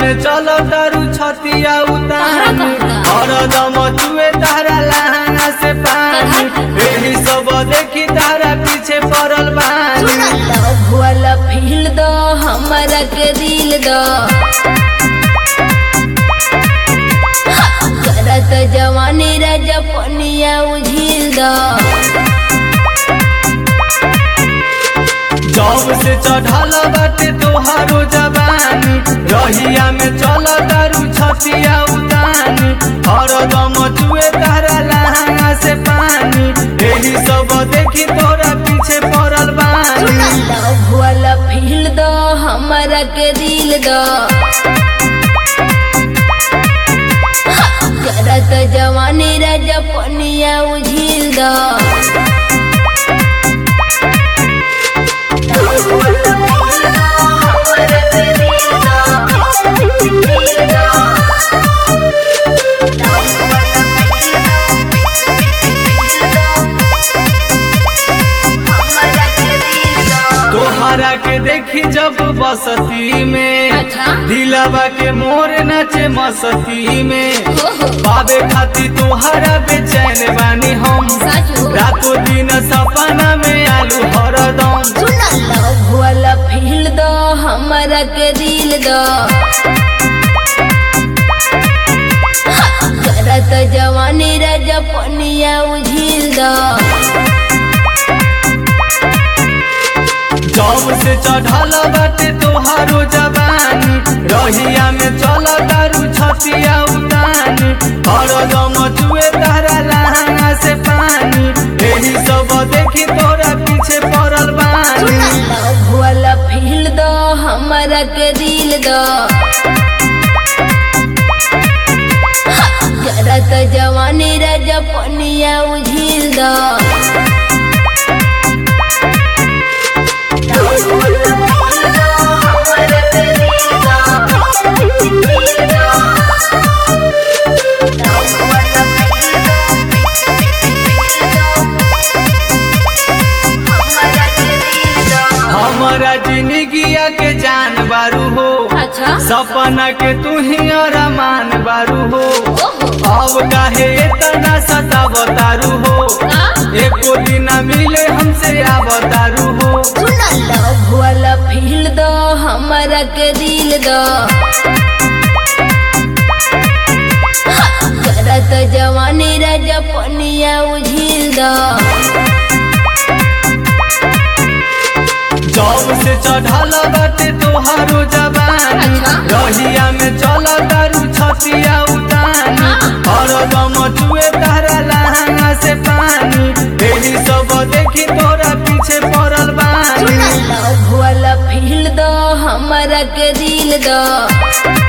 में चलो तारू छतिया उतान हरदम चुए तारा लहंगा से पानी एही सब देखी तारा पीछे पड़ल बानी लव वाला फील दो हमारा के दिल दो करत जवानी राजा पनिया उझिल दो जब से चढ़ल बाटे तोहारो जवानी रहिया में चल तारू छतिया उतानी हरदम चुए तारा लहंगा से पानी एही सब देखी तोरा पीछे पड़ल बानी लव वाला फील दो हमारा के दिल दो करत जवानी राजा पनिया उझिल दो तोहरा के देखी जब बसती में अच्छा। दिलवा के मोर नाचे मस्ती में ओहो। पावे खाती तोहरा बेचैन बानी हम सच हो। रातों दिन सपना में आलू हरदम सुना लव वाला फील दो हमारा के दिल दो करत जवानी राजा पनिया उझिल दो जब से चढ़ल बाटे तोहारो जवानी रहिया में चल तारू छतिया उतानी हरदम चुए तारा लहंगा से पानी एही सब देखी तोरा पीछे पड़ल बानी लव वाला फील दो हमारा के दिल दो करत जवानी राजा पनिया उझिल दो हमारा जिंदगिया के जान बारू हो अच्छा सपना के तू ही अरमान बारू हो ओहो अब काहे इतना सतावतारू हो एको दिन मिले हमसे आवतारू हो सुना लव वाला फील दो हमारा के दिल दो करत जवानी राजा पनिया उझिल दो जब से चढ़ल बाटे तोहारो जवानी अच्छा। रहिया में चल तारू छतिया उतानी हरदम चुए तारा लहंगा से पानी एही सब देखी तोरा पीछे पड़ल बानी लव वाला फील दो हमारा के दिल दो